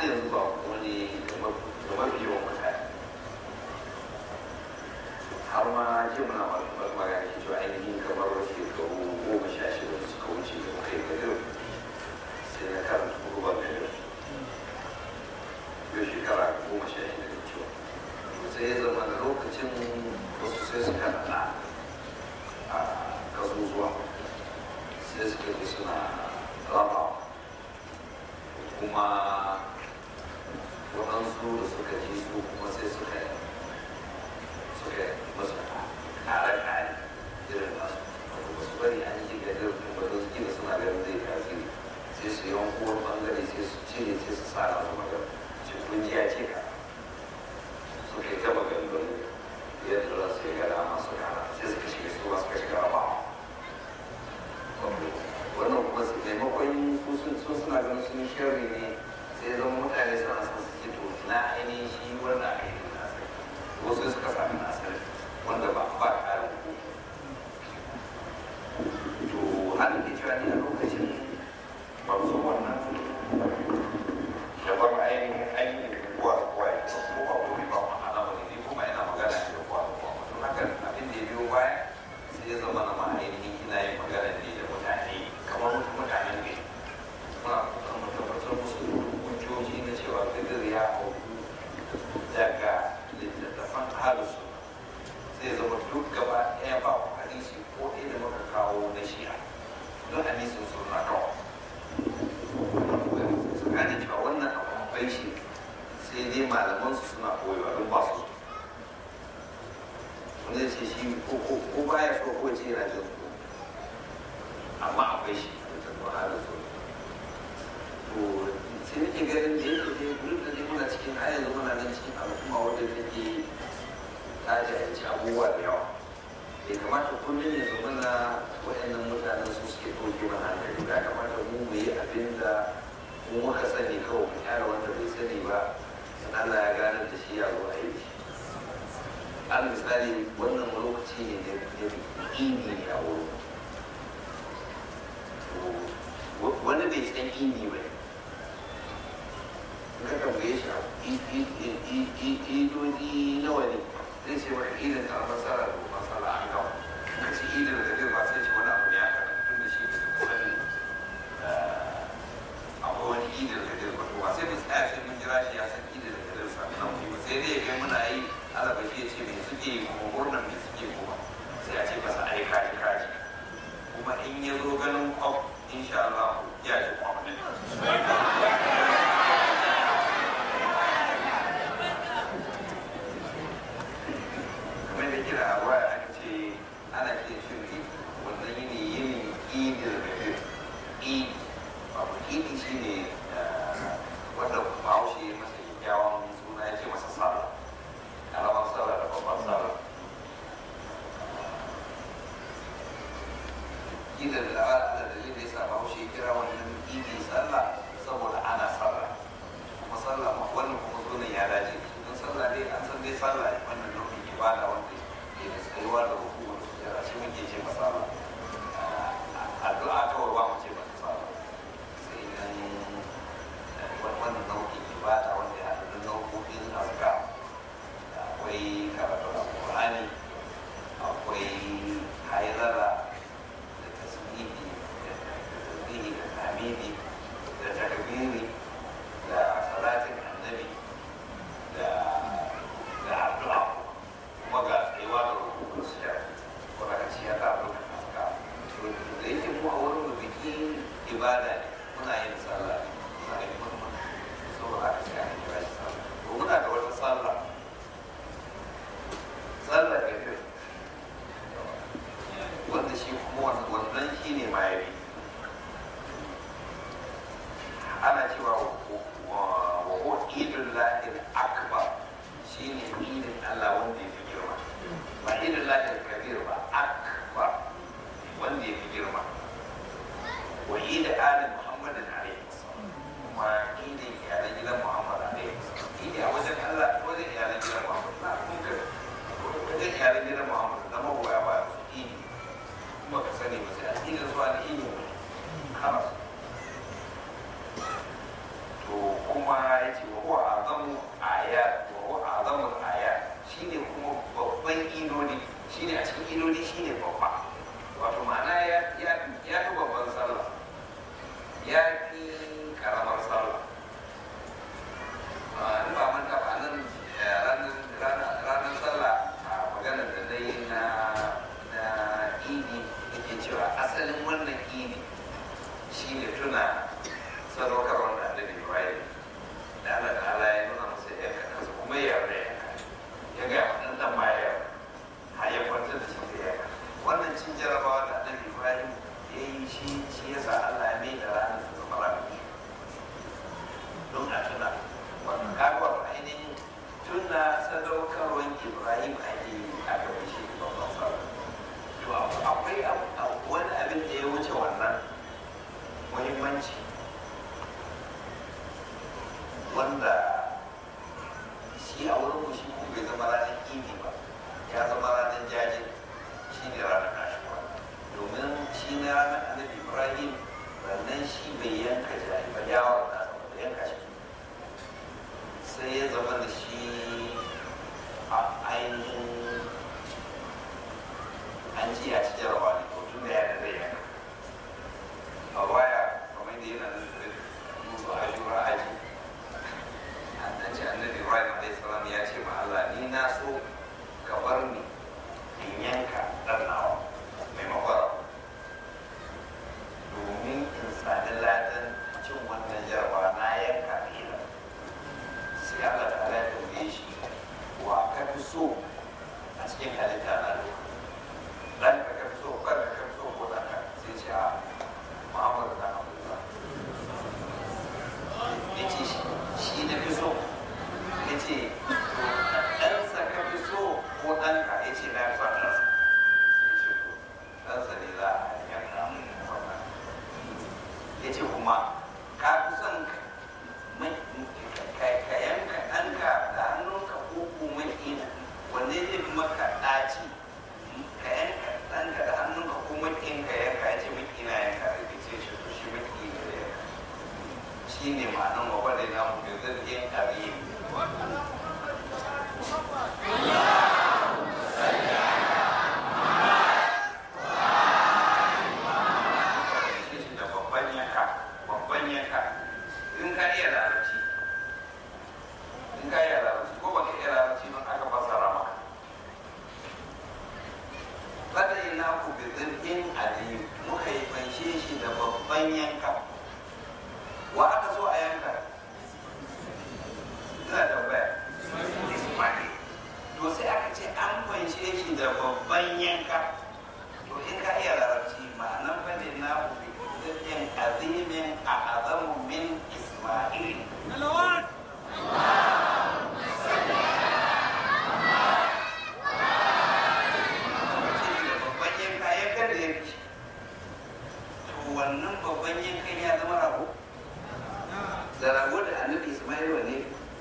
har yanzu ba wani da mafi yawan mutane har ma ji muna magana ke cewa ainihin kamar shekaru goma sha shida da suka wuce da muka yi gadir sai na karanta kurban gadir yau shekara goma sha shida da cewa sai ya zama da lokacin wasu sai suka nana a kasusuwa sai suka ji suna raba kuma waɗansu da suka ji su kuma sai suka suka masa kare kare irin nasu wato ba su bari an yi ga irin kuma da suke da suna ganin zai tasiri sai su yi wani bangare sai su cire sai su sa nasu magana ce kun ji ya ce ka suka yi ta maganganu yadda za su yi gada masu kara sai suka shiga su ba suka shiga ba wannan kuma su maimakon sun suna ganin sun sharri ne sai zama mutane suna son su ji to na ainihin shi wanda aka yi nasari wasu suka sami nasari wanda ba ba ƙarin hukumu to hali ke cewa ni a lokacin ba su wannan daban ainihin ainihin kuwa kuwa ya ko ba wuri ba ma al'amari ne kuma ina magana ne da kuwa kuwa don haka abin da ya biyo baya sai ya zama na ma ainihin ina yin magana ne da mutane kamar mutum mutanen ne muna kuma tabbatar musu hujjoji na cewa fidir ya hau daga littattafan halusu zai zama duk gaba ɗaya ba ku hadisi ko ɗaya da muka kawo na shi'a don hadisin sun na kawo su gane cewa wannan abu bai shi sai dai malaman su suna koyewa don ba su wanda ce shi ko baya so ko ce yana jin su amma akwai shi a littattafan halusu to sai nake ganin da yake dai duk da dai muna cikin har yanzu muna nan cikin al'umma wadda take ta jahilci abubuwa da yawa bai kamata kullum ya zama na waɗannan mutanen su suke ɗauke mana hankali ya kamata mu mu yi abin da mu muka sani kawai mu kyara wanda bai sani ba in Allah ya gane da shi ya zo aiki al misali wannan lokaci ne da ini ne a wurin wani bai san ini ba ka tambaye shi idodi nawa ne zai ce maka idin ta masara da masara an gawa ka ce idin da zai ba sai ce wani abu ne aka tun da shi da sani akwai wani idin da zai ba ba sai mu tsaya sai mun jira shi ya san idin da zai sami nan ba sai dai ya kai muna yi alaba shi ya ce me suke yi kuma murnan me suke kuma sai a ce masa ai kaji kaji kuma in ya zo ganin kwaf insha Allah ya ji kwaf kamar da kira a waya aka ce ana ce shi wannan yini yini idil gadir idi abu idi shi ne wanda bahaushe ya masa kyakkyawan suna ya ce masa sallah karamar sallah da babban sallah idil da ala da dalilin da ya sa bahaushe ya kira wannan idi sallah saboda ana sallah kuma sallah wannan kuma sunan ya dace don sallah dai an san dai sallah ne wannan nau'in ibada wanda ke da tsayuwa da hukumar sujjara shi muke ce masa ba addu'a kawai ba mu ce masa sallah sai dan wannan nau'in ibada wanda ya haɗu da nau'o'in azka akwai karatu alƙur'ani akwai haizara da tasbihi da tasbihi da hamidi da takbiri da salatin annabi da da addu'a kuma ga tsayuwa da rukun sujjar ko da ci ya ta lokacin haka to da yake mu a wurin mu biki ibada ne muna yin sallah muna yin murna saboda haka sai an kira shi sallah to muna da wata sallah sallah da ke wanda shi kuma wannan shi ne ma ya ana cewa wa huwa idul lahir akbar shine idin Allah wanda ya fi girma ba idul lahir kabir ba akbar wanda ya fi girma wa idul ali muhammadin alaihi kuma idin iyalan gidan muhammad alaihi idi a wajen Allah wajen iyalan gidan muhammad na kun ka wajen iyalan gidan muhammad na magoya ba su idi kuma ka sani ba sai a idin zuwa da idin haram to kuma ya ce wanda shi a wurin mu shi kuma bai zama ranar idi ba ya zama ranar jaje shi ne ranar ashuwa domin shi ne ranar annabi ibrahim rannan shi bai yanka jari ba yawon nasa ba yanka shi sai ya zama da shi a ainihin an ci ya ci jarawa ne to tun da ya da zai yanka a waya kamar da yana da musu ashura aji an ce annabi ibrahim alaihi salam ya ce ma Allah ni na so ka bar ni in yanka dan nawa maimakon domin in sami ladan cin wannan jarawa na yanka ila sai Allah ta ala ya tambaye shi wa ka fi so a cikin halitta na duka dan ka ka fi so kan ka ka fi so ko dan ka sai ce a Muhammadu dan Abdullah ya ce shi na fi so ya ce ɗansa ka fi so ko ɗanka ya ce na fi son ɗansa sai ce to ɗansa ne za a yanka wannan ya ce kuma ka fi son ka yanka ɗanka da hannunka ko ko makina wanne zai fi maka ɗaci ka yanka ɗanka da hannunka ko makinka yanka ya ce makina yanka da ke ce shi to shi makina da yanka shi ne ma'anan wa wadda na mu da zargin abin shi da babban yanka babban yanka in ka iya larabci in ka iya larabci ko baka iya larabci don aka fasara maka kada ina ku bi zirgin aliyu muka yi fanshe shi da babban yanka wa aka so a yanka ina tambaya ismail to sai aka ce an fanshe shi da babban yanka to in ka iya larabci ma'anan fane na ku bi zirgin azimin a azamu min ismail babban yanka yankan da ya fi to wannan babban yankan ya zama rago da rago da annabi ismail wane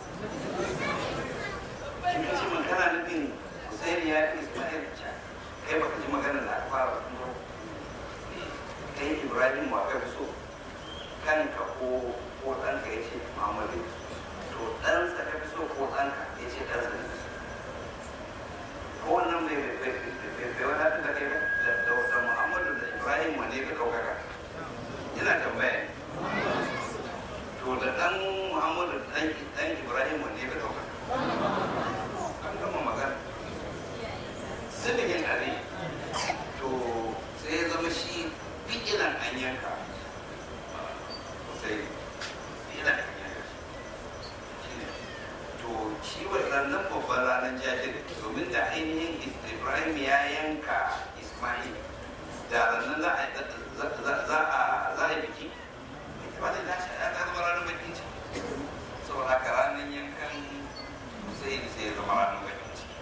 in ka ce man kana nufin husaini ya fi ismail ca kai baka ji magana da aka fara tuno kai ibrahim wa kai so kanka ko ko ɗanka ya ce muhammadu to ɗansa ka fi so ko ɗanka ya ce ɗansa ne ko wannan bai bai bai wadatar da kai ba da da muhammadu da ibrahim wane ka ɗaukaka ina tambaya to da ɗan muhammadu da ɗan ibrahim wanne ka ɗauka an gama magana sirrin ali to sai ya zama shi fi'ilan an yanka sai fi'ilan an yanka shi ne to shi wannan babban ranar jajir domin da ainihin ibrahim ya yanka ismail da ranar za a yi biki wani da shi ya zama ranar bakin ciki saboda haka ranar yankan sai sai ya zama ranar bakin ciki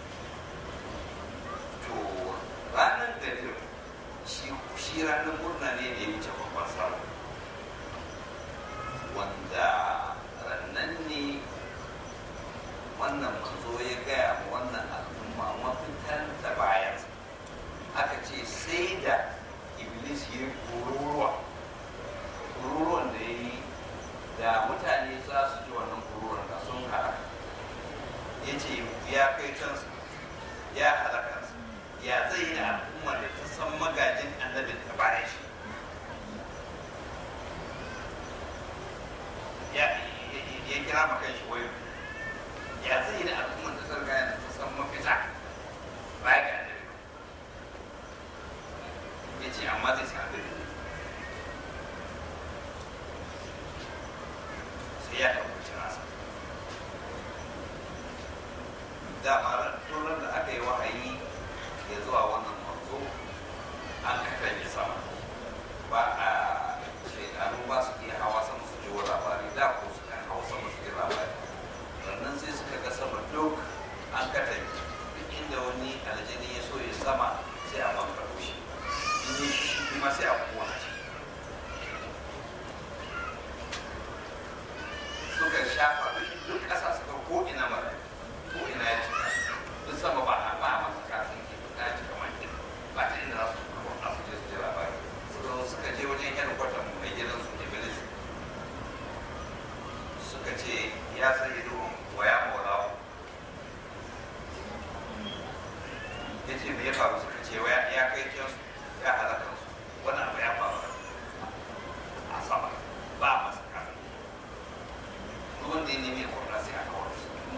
to ranar gadir shi shi ranar murna ne da ya wuce babban sallah wanda rannan ne wannan manzo ya gaya ma wannan al'umma mafitan ta bayan aka ce sai da iblis ya yi kururuwa kururuwan da ya yi da mutane za su ji wannan kururuwan da sun halaka ya ce ya kai kansa ya halakansa ya zai yi da al'umma da ta san magajin annabin ta bayan shi ya ya kira ma kan shi wayo ya zai yi da al'umma da ta riga da ta san mafita baya ga annabi ya ce amma zai sa abin sai ya ɗauki nasa dama turan da aka yi wahayi ya zuwa wannan manzo an kakan yi sama ba a shaidanu ba su iya hawa sama su ji labari da ko su kan hawa sama su ji labari sannan sai suka ga sama duk an katange duk inda wani aljani ya so ya sama sai a bankaro shi in yi shi kuma sai a kona shi suka shafa duk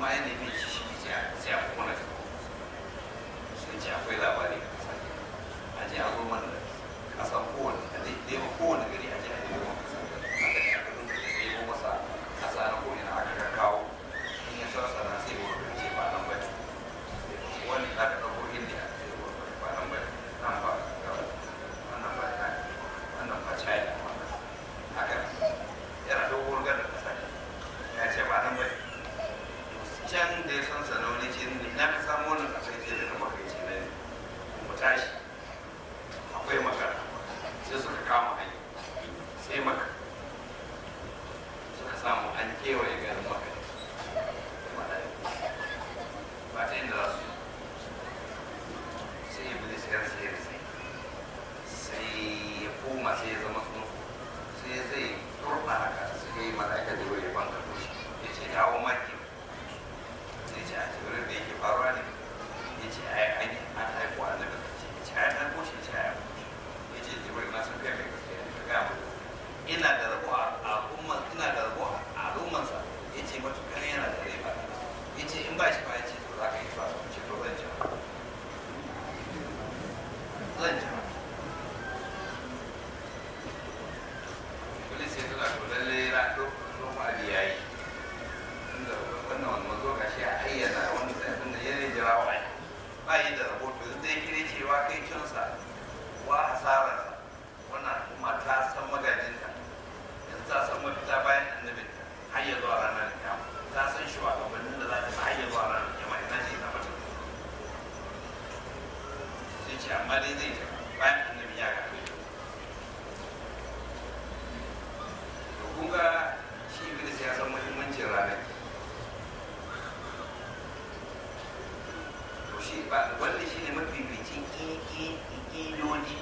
amma ya nemi shi shi sai a sai a kona ta sai ce akwai labari a kasa a je a zo mana da kasan kowane a zai ɗaya kowane gari a je a nemo masa kasa aka ne aka dinga da nemo masa kasa na ko'ina aka ga kawo in ya sarsa na sai wani ce ba nan ba ne wani aka ɗauko indiya sai wani ba nan ba ne nan ba wannan ba ta wannan ba china haka yana dogon gadar kasa ne ya ce ba nan ba ne can da ya san sanarwa ce na ka samu wannan kasar ce da na makaici na ne mu tashi akwai magana sai suka kama hanya sai maka suka samu an kewaye garin maka ba ta inda za su yi sai iblis ya sai ya sai sai ya koma sai ya zama sun sai zai turba haka sai ya yi mala'ika da ya banka toshi ya ce dawo maki sai ce a jibirin da yake faruwa ne ya ce ai an an haifu annabi ya ce ai an kushe ce ai ya ce jibirin na san kai mai gaskiya ne ka gaya mu ina da rabo a al'umman ina da rabo a al'ummansa ya ce matukar yana da rai ba ya ce in ba shi ba ya ce to za ka yi fasa ce to zan jira zan jira Polis ya tuna to lalle ra lokacin abi ya yi inda wannan wani mazo ga shi a ayyana wani tsafin da ya jira wa ba yi da rahoto yanzu zai kire cewa kai cinsa wa hasararsa wannan al'umma ta san magajinta yanzu ta san mafita bayan annabinta har ya zuwa ranar kiyama ta san shugabannin da za ta har ya zuwa ranar kiyama ina ce ina mata sai ce amma dai zai jira bayan annabi ya ga to kun ga shi iblis ya san muhimmancin ranar to shi ba wanda shi ne mafificin iloli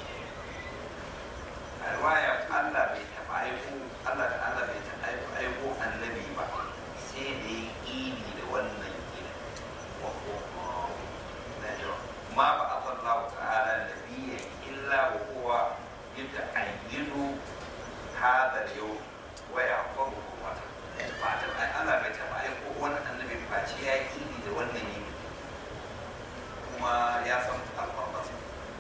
a riwaya Allah bai taɓa aiko Allah da Allah bai taɓa aiko aiko annabi ba sai da ya ili da wannan ili wa ko na yau ma ba a sallahu ta'ala nabiyya illa wa huwa yuta'ayyidu hadha al-yawm wa yaqulu wata ba ta ai Allah bai taɓa aiko wani annabi face ya yi ili da wannan yini kuma ya san alfarmarsa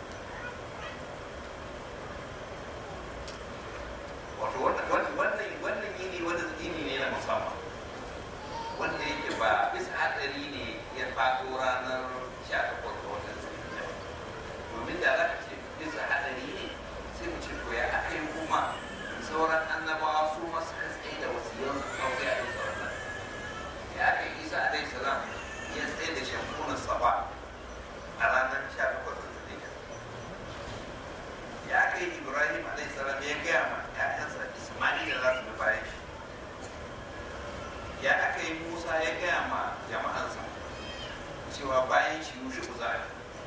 wato wannan wannan wannan yini wani yini ne na musamman wanda yake ba bisa hadari ne ya faɗo ranar 18 ga watan Zulhijja domin da za ka ce bisa hadari ne sai mu ce to ya aka yi kuma sauran annabawa su masu tsaye da wasiyan kawai a yin sauran ya aka yi isa alaihi salam ya tsaye da shankunan saba a ranar 18 ga Zulhijja ya kai ibrahim alaihi salam ya gaya ma ƴaƴansa isma'ila za su bi bayan shi ya aka yi musa ya gaya ma jama'ansa cewa bayan shi yushe ku za a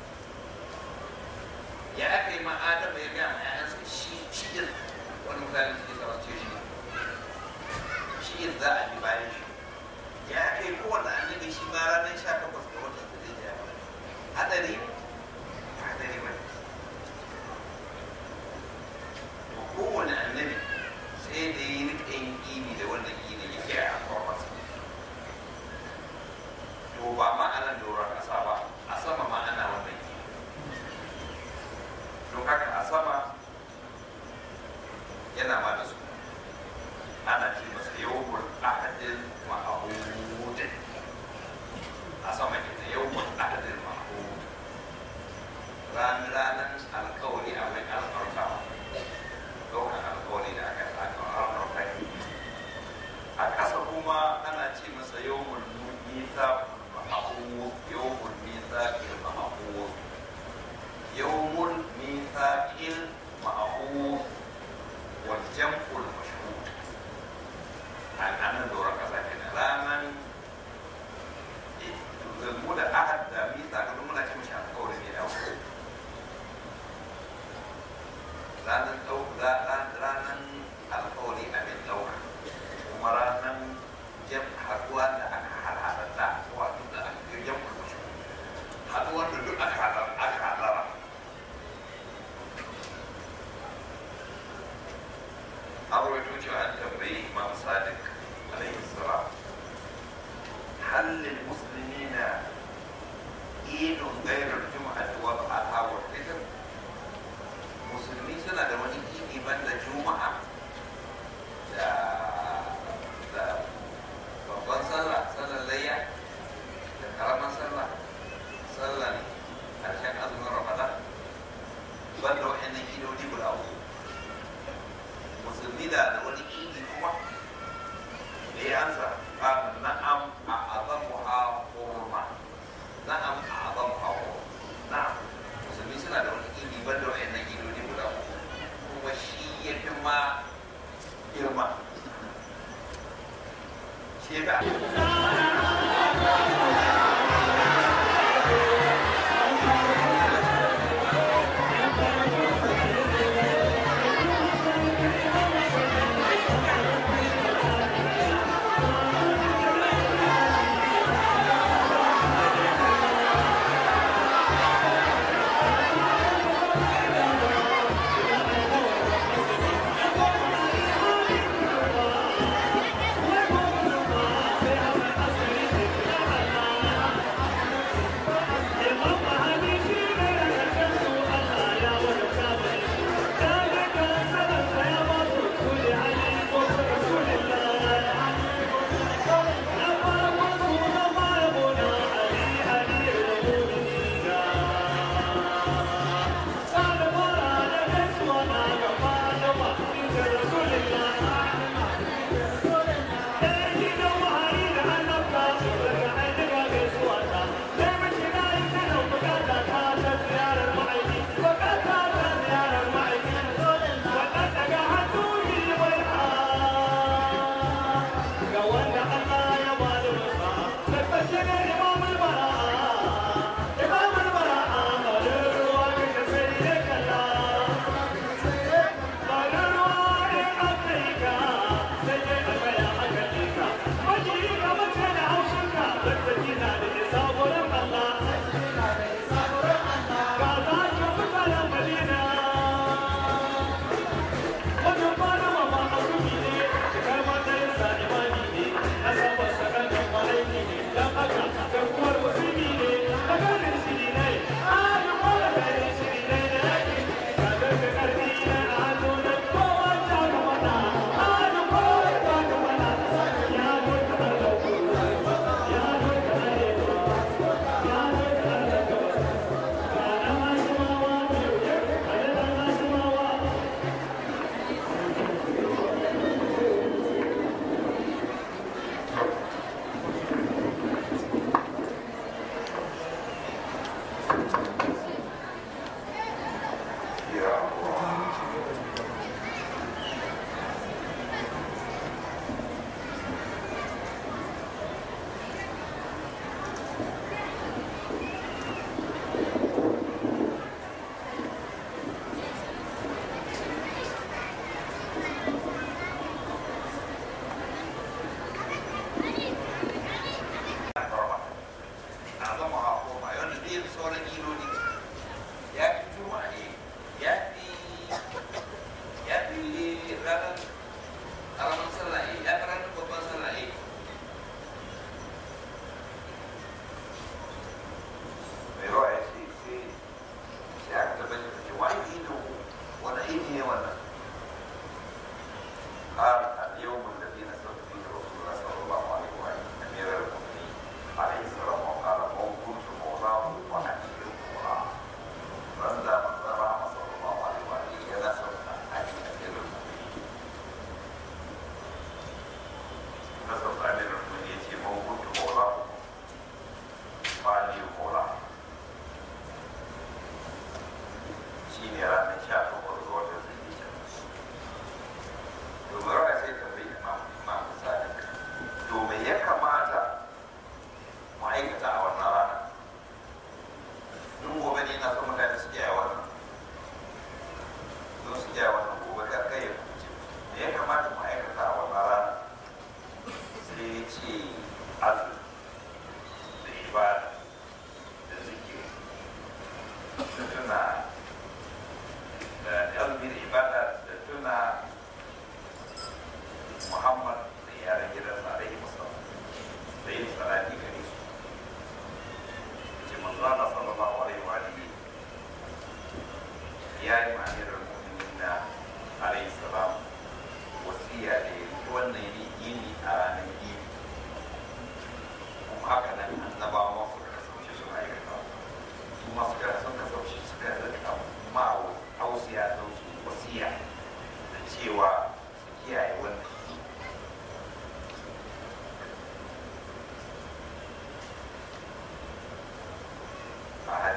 ya aka yi ma adama ya gaya ma ƴaƴansa shi shi yin wani mutane suke sa ce shi shi yin za a bi bayan shi ya aka yi kowane annabi shi ma ranar sha takwas ga watan da zai jaya hadari hadari ba kowane annabi sai da yi rika yin ini da wannan ini ya kira a kwarwarsa to ba ma a nan doron ƙasa ba a sama ma ana wannan ini don haka a sama yana ma da su ana ce masa yawon ahadin ma'ahudin a sama ke da yawon ahadin ma'ahudin ranar alkawari a mai alfartawa ɗaukar alkawari da aka aka alfarta a ƙasa kuma ana ce masa yawon nisa ma'ahud yawon nisa il ma'ahud yawon nisa il ma'ahud wal jam هل للمسلمين عيد غير الجمعة والأضحى والفطر musulmi suna da wani idi banda juma'a da da babban sallah sallar layya da karamar sallah sallar harshen azumin ramadan banda wa'annan idodi guda uku musulmi da da wani idi kuma da ya ansa ba na'am a azamu ha hurma na'am a azamu ha hurma na'am musulmi suna da wani idi banda wa'annan idodi guda uku kuma shi ya fi ma girma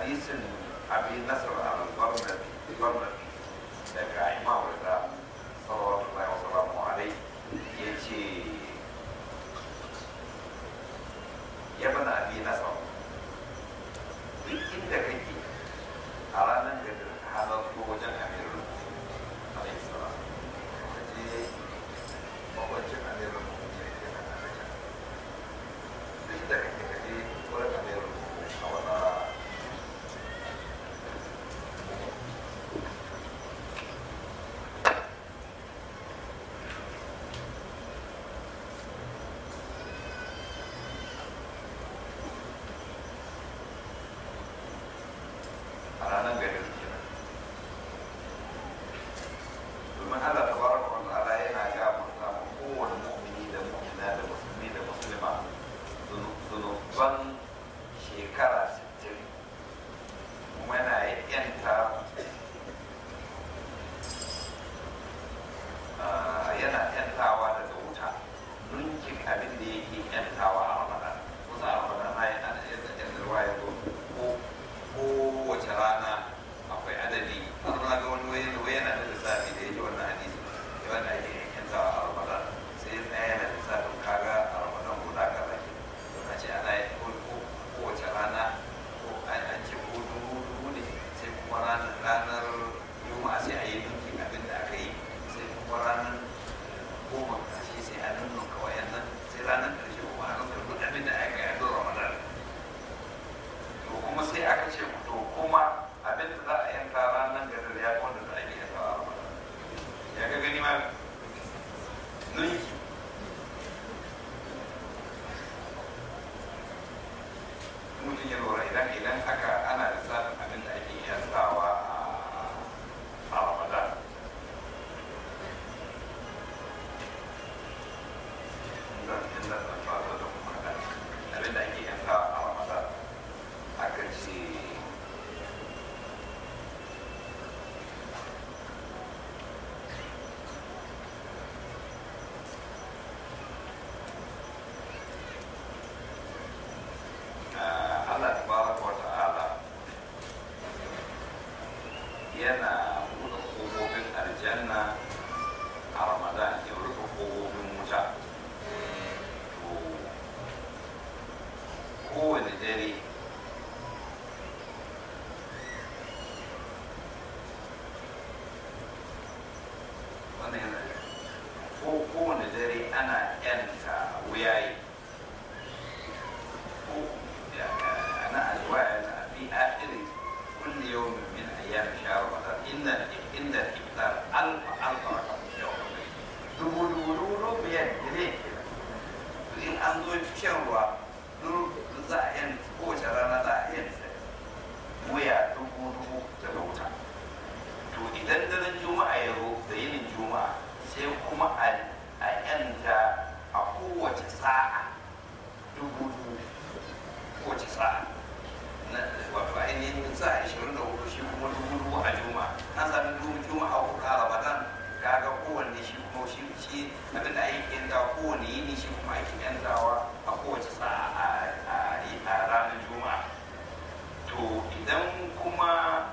hadisin abi nasar al-barnabi barnabi daga imam da sallallahu alaihi wasallam alai ya ce ya bana abi nasar duk inda kake a ranar da ka halarta wajen amirul alaihi salam ka je mawancin amirul mu'minin ke nan a can duk da kake ka je wurin amirul a wata a ranar garin kenan domin Allah ta baraka wa ta'ala yana ga mutum kowane mu'mini da mu'mina da musulmi da musulma zunuban shekara 60 kuma yana yanta ah, yana yantawa daga wuta nunkin abin da yake yantawa a ramadan kusa a ramadan na yana da yadda ruwa ya zo ko kowace rana akwai adadi har na ga wani wayan wayan na da lissafi da yake wannan hadisi da wanda ake yanka a ramadan sai ya tsaya yana lissafin kaga a ramadan guda kaza ke don a ce ana yi ko ko- kowace rana ko an an ce ko dubu dubu ne sai kuma ranar ranar juma'a sai a yi ninkin abin da aka yi sai kuma ranar goma ƙarshe sai a nunnuka wayannan sai ranar ƙarshe kuma a nunnuka duk abin da aka yi a don ramadan to kuma sai aka ce to kuma abin da za a yanka ranar gadar ya fi wanda za a yi yanka a ramadan ya ga gani ma nunki mutum ya lura idan idan aka ana lissafin abin da ake yankawa a- a ramadan zan zan zan fara da kuma kaɗan. abin da ake yankawa a ramadan aka ce ah, Allah tabaraka wa ta'ala yana buɗe ƙofofin aljanna a ramadan ya rufe ƙofofin wuta to kowane dare wannan yana ko kowane dare ana yanta wuyaye ko ya- ana alwaya na fi akhiri kulli yawmin min ayyam shahr ramadan inna inna iftar alfa alfa rakam yawm dubu dubu dubu dubu biyar dire in an zo shan ruwa duk za a yanta kowace rana za a yanta wuya dubu dubu daga wuta to idan daren juma'a ya zo da yinin juma'a sai kuma a a yanta a kowace sa'a dubu dubu kowace sa'a na wato ainihin sa'a ishirin da hudu shi kuma dubu dubu a juma'a na sami dubu juma'a hudu a ramadan kaga kowanne shi kuma shi shi abin da ake yanta kowanne yini shi kuma ake yantawa a kowace sa'a a- a a ranar juma'a to idan kuma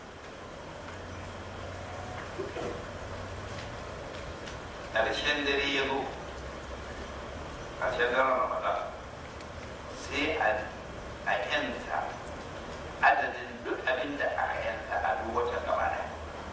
ƙarshen dare ya zo ƙarshen daren ramadan sai a a yanta adadin duk abin da aka yanta a duk watan gaba ɗaya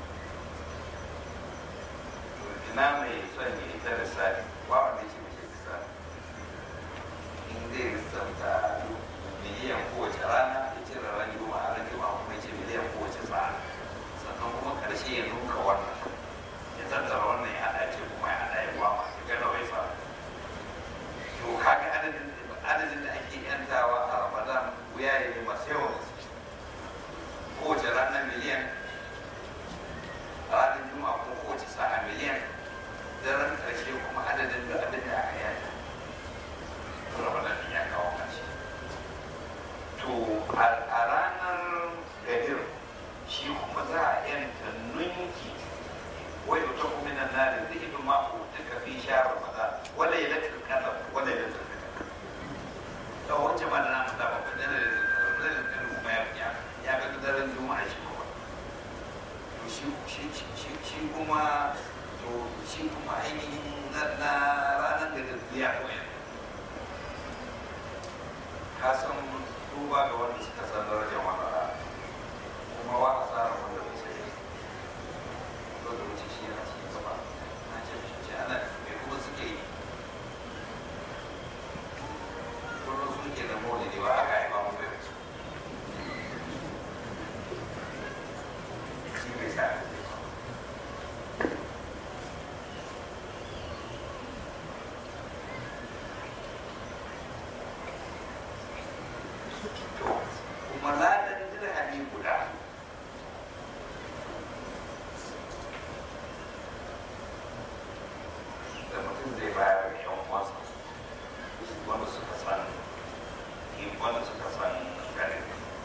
To ina mai son ya ita lissafi ba wanda ya ce mace lissafi in zai lissafta miliyan kowace rana ya ce ran juma'a ran juma'a kuma ya ce miliyan kowace sa'a sannan kuma ƙarshe ya nuka wannan ya tattara wannan ya haɗa ce kuma ya haɗa ya gwama ya gana wai sa to kaga adadin adadin da ake yantawa a ramadan wuya ne masu yawan gaske kowace rana miliyan ranar juma'a ko kowace sa'a miliyan daren ƙarshe kuma adadin da abin da aka yanta to ramadan ɗin ya kawo ƙarshe to a a ranar gadir shi kuma za a yanta nunki ويؤتق من النار ذئب ما أوتك في شهر رمضان وليلة القدر وليلة القدر لو وجه ما لنا مدام بدنا بدنا ما يبقى يا shi kuma to shi kuma ainihin na ranar da tafiya ka san duba ga wanda suka san darajar wannan rana kuma wa a tsara wanda bai sai ko da wuce shi yana cikin gaba na ce shi ce ana mai kuma suke yi kullum suke da maulidi ba aka haifa mu bai shi bai sa kuma ladan dirhami guda da mutum zai bayar da yan uwansa wanda suka san wanda suka san ganin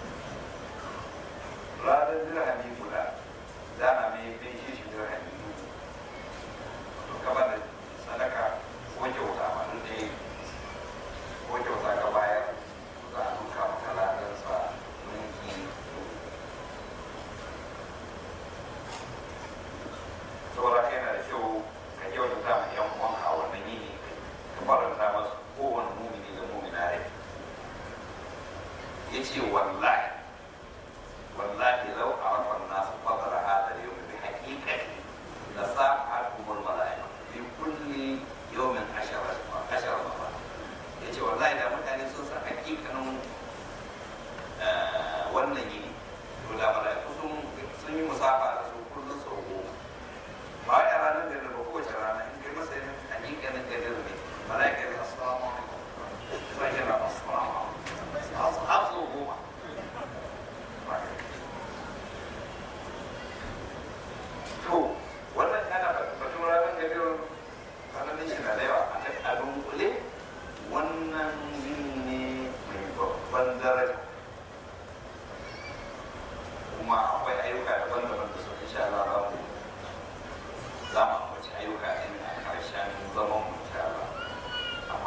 ladan dirhami guda dana mai bin shi shi dirhami dubu to gaba da sadaka ko kyauta ma duk da ko kyauta ka bayar za a duka maka ladansa ninki saboda kai na da kyau ka kyautata ma yan uwanka a wannan yini ka faranta masu kowane mumini da mumina rai ya ce wallahi wallahi lau a rafan nasu fadara hada yau bi haƙiƙati la sa'atumul mala'ika bi kulli yawmin ashara ashara marra ya ce wallahi da mutane sun san hakikanin wannan yini to da mala'iku sun sun yi musafa da su kullum sau goma ba wai a ranar da ba kowace rana in kai masa yin hakikanin gadar ne mala'ika ne assalamu alaikum sai yana assalamu alaikum har sau goma to wannan ana batun ranar gadar ranar shi na da yawa a dunkule wannan yin ne mai babban daraja kuma akwai ayyuka daban-daban da suka sha Allah za mu ambaci ayyuka ɗin a ƙarshen zaman mu insha Allah amma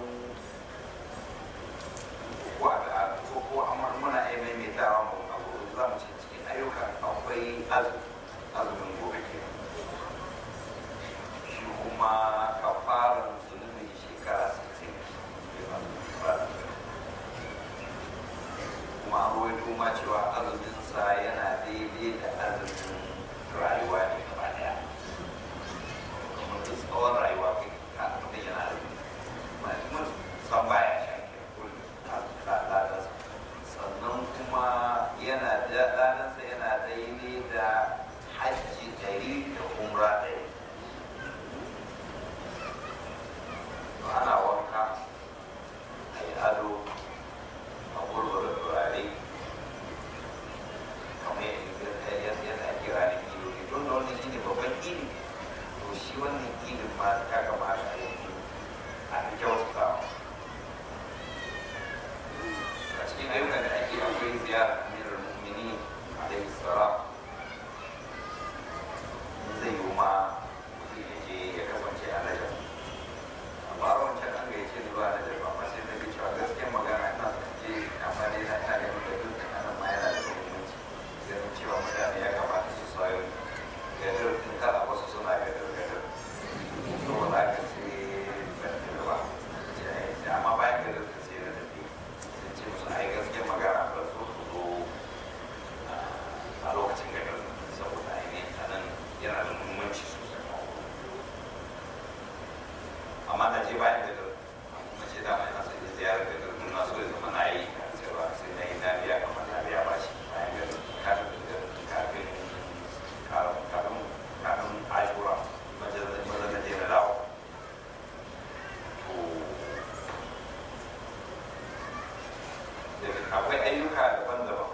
ko a ko ko amma muna ai maimaitawa mu a gobe za mu ce cikin ayyuka akwai azumin gobe ke shi kuma kafaran zunubin shekara 60 kuma an rawaito ma cewa azuminsa yana daidai da azumin rayuwa ne gaba daya kuma duk tsawon rayuwa kai ka mutum yana azumi ma kuma san baya sha ladansa sannan kuma yana da ladansa yana daidai da hajji ɗari da umra ɗari ana wanka a yi ado a gurgura turare kamar yadda yadda ake ranar ido ne don da wannan shi ne babban idi to shi wannan idin ma ya kamata a yi a fi kyautatawa a cikin ayyukan da ake akwai ziyarar amirar mu'mini alaihi salam zai yi ma mutum ya je ya kasance a najar amma a wancan an gayyace ni zuwa najar ba amma sai na ga cewa gaskiyar magana ina son je amma dai na ina ganin da duk da nan ma yana da muhimmanci ganin cewa mutane ya kamata su sayo gadar din kada wasu suna gadar gadar saboda haka sai ban tafi ba sai amma bayan gadar din sai na tafi sai ce musu ai gaskiyar magana ba so su zo a lokacin gadar saboda ainihin a nan yana da muhimmanci sosai amma na je bayan gadar kuma ce dama ina son je ziyarar gadar mun na so ya zama na yi sai ba sai na yi na biya kamar na biya ba shi bayan gadar kafin kafin kafin kafin ashura majalar na je na dawo to akwai ayyuka daban-daban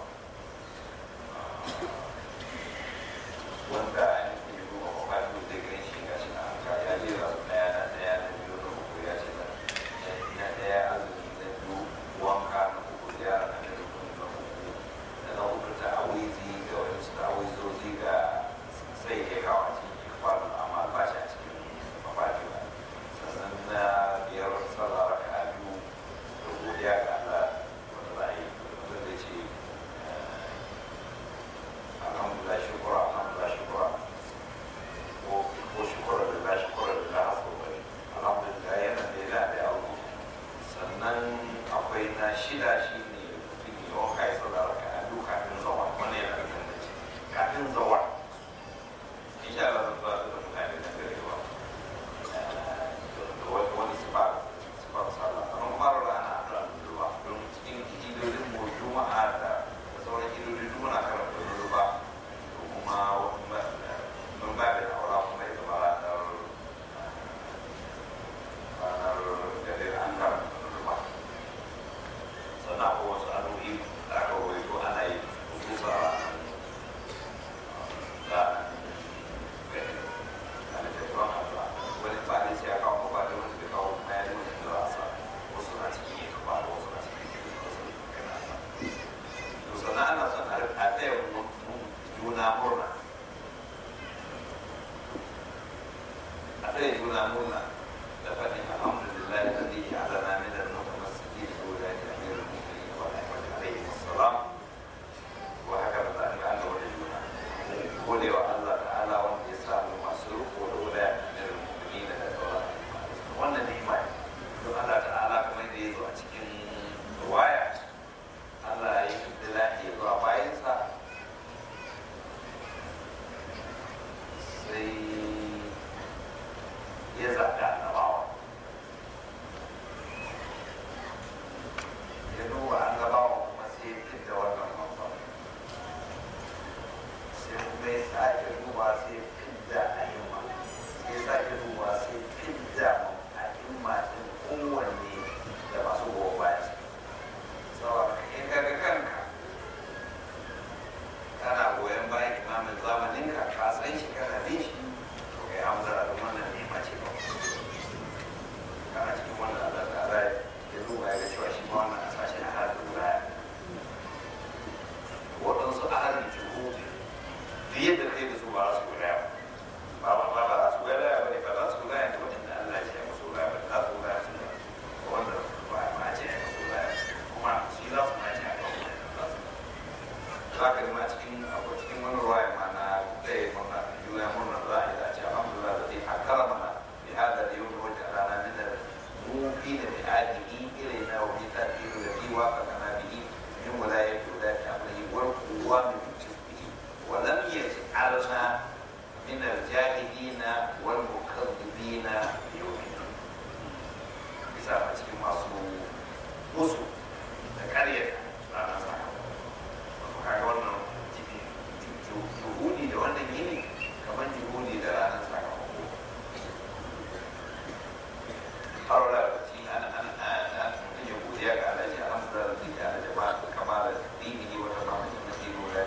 wanda an yi duba kwakwado da ganin shi ga shi na haka ya je za su daya na daya na biyu na uku ya ce na na daya azumi na biyu wanka na uku ziyara na biyu na uku da na uku ta awizi ga wani su ta awizozi ga sai ya kawo a cikin kwano amma ba shi a cikin mafaji ba sannan na biyar sallah raka a biyu da godiya ga Allah wanda za a yi wanda zai ce shida shi ne mutum ya wanka ya sallah raka a duk kafin zawa wannan yana da gangaci kafin zawa insha Allah zan zuwa da mutane da garewa da wani wani sifa sifa sallah amma mara rana da ruwa don cikin idodin mu juma'a da sauran idodin duk muna karanta ruwa kuma mun ba da aura kuma ya zama ranar ranar gare an karanta ruwa sannan akwai wasu addu'o'i da aka rawaito ana yi kusa da gani a littattafan addu'a wani ba ne sai ya kawo ba da wani bai kawo kuma ya nuna da rasa wasu na cikin yi ba da wasu na cikin yi wasu kana to sannan ana son a taya juna murna a taya juna murna da faɗin alhamdulillah da zai yi alana min al-mutamassiki da dole da amir al-mu'minin wa rahmatu alaihi wassalam wa haka da ta ga Allah wa juna gode wa Allah ta'ala wanda ya sa mu masu riko da wala amir al-mu'minin da sauran wannan ne mai don Allah ta'ala kamar da ya zo a cikin ruwaya Allah ya yi dilahi zuwa bayansa sai ya zaɓi annabawa ya duba annabawa kuma sai ya fidda wannan manzon sai kuma ya sake duba sai ya fidda a'imma sai ya sake duba sai ya fidda a'imma ɗin kowanne da masu goyon bayansa saboda in ka ga kanka kana goyon bayan imamin zamaninka ka san shi kana bin shi to kai hamdala da wannan nema ce ba kana cikin wannan Allah ta ala ya duba ya ga cewa shi ma wannan a sashi a halin wuraya waɗansu a halin juhudi duk yadda kai da su ba za su wuraya ba ba ba ba za su wuraya ba ne ba za su wuraya da waɗanda Allah ya ce ya musu wuraya ba za su wuraya su ne wanda ba ma ce ya musu wuraya kuma shi za su ma ce a kan za su za ka ma cikin akwai cikin wani ruwaya ma na ɗaya murna juna murna za a yi da ce alhamdulillah da zai hakara mana bi hada da yau wajen rana min da mufi da bi adihi ilai na wa bi ta ilu da bi wa kana na bihi min walaya ko da ta amri war kuwa min bihi wa lam yaj'alna min al-jahilina wal mukaththibina yawmin bisa a cikin masu musu da ƙaryata ranar sakamako kaga wannan juhudi da wannan yini kamar juhudi da ranar sakamako har wala ci an an an mutum ya godiya ga alaji alhamdulillah da zai ala jama'a kama da dini wata zama da na dino da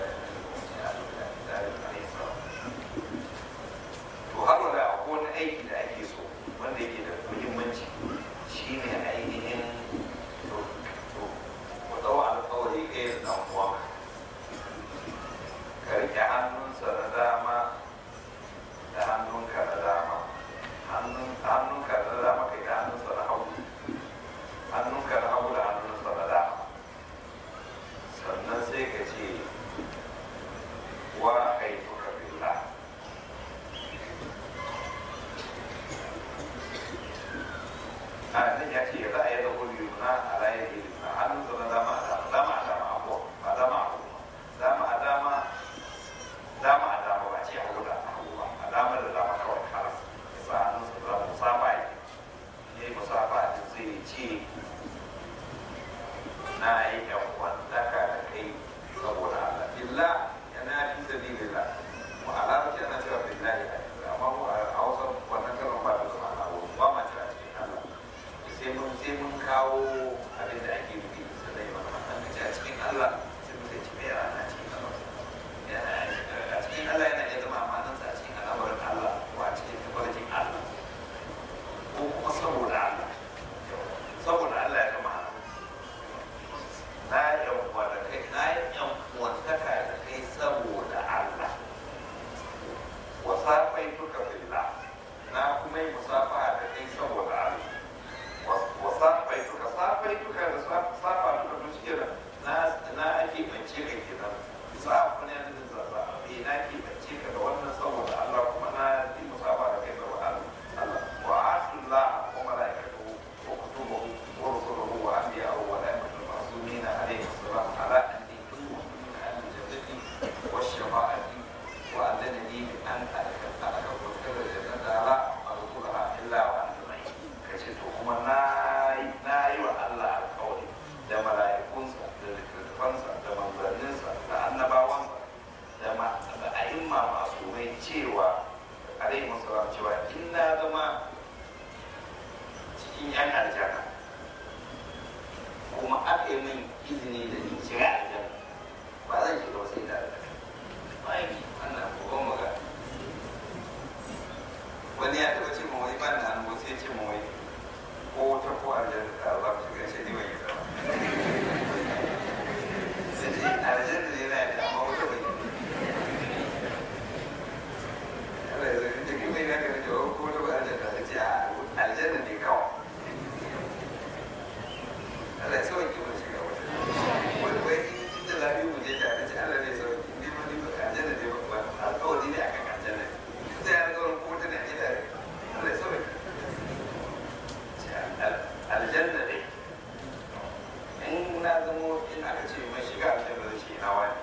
to har wala akwai wani aiki da ake so wanda yake da muhimmanci shine ainihin to to ku dau alƙawari kai da dan uwanka ka rike hannunsa na dama da hannunka na dama hannunka na dama kai da hannunsa na hagu hannunka na hagu da hannunsa na dama sannan sai ka ce wa haifuka billah a nan ya ce za a yi da kuri na a layar ilimi hannunsa na dama a dama dama a dama abuwa ba dama a hagu dama a dama dama a dama ba ce hagu da hagu ba a dama da dama kawai har sa hannunsa da musafa ya yi musafa da zai ce na yi yan kwantaka da kai saboda Allah billah yana fi sabilillah mu a larabci ana cewa billahi amma mu a hausa wannan kalmar ba ta zama Allah ba ma cewa cikin Allah sai mun sai mun kawo abin da ake nufi sannan mana an kace a cikin Allah sai mun ce me yana cikin Allah a cikin Allah yana iya zama amanansa a cikin al'amarin Allah ko a cikin tabbacin Allah ko kuma saboda Allah saboda Allah ya zama na ya mala'ikunsa da littattafansa da manzanninsa da annabawansa da ma da a'imma masu mai cewa alaihi masalam cewa in na zama cikin yan aljanna kuma aka yi min izini da in shiga aljanna ba zan shiga wasu ina da bayan wannan babban magana wani ya taɓa ce ma wani ban da hannu sai ce ma wani ko wata ko aljanna da za ku shiga ce ni ban yi zama sai ce aljanna ne na yadda amma wata ban yi Allah ya zai jikin mai na gani jawo ko wata ko aljanna da ce a aljanna ne kawai Allah ya sauke mu shiga wata wani wai in da lafiya mu je tare ce Allah ne sauke ni ma ni ba aljanna ne ba alƙawari ne akan aljanna sai ya ga wani ko wata ne a gida Allah ya sauke aljanna ne in na zamo in aka ce mai shiga aljanna zai ce na wani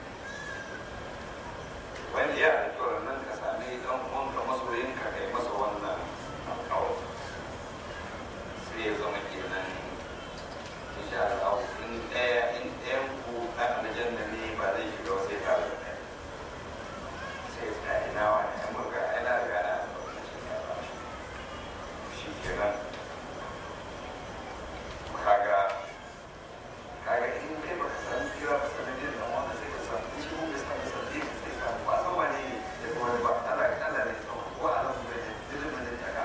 wanda ya da kyau nan ka sami dan uwanka masoyin ka kai masa wannan alƙawari sai ya zama kenan insha Allah in ɗaya in ɗayan ku ɗan aljanna ne ba zai shiga wasu ya tare da ɗaya sai ya ina wani ya murga ina riga na shi kenan kaga kaga in kai baka san kira ba sanin din nan wanda sai ka san shi mun bai san san din sai ka ba san wani ne da kuma ba Allah Allah ne tsawon ko Allah mu bai dilin mun ta ka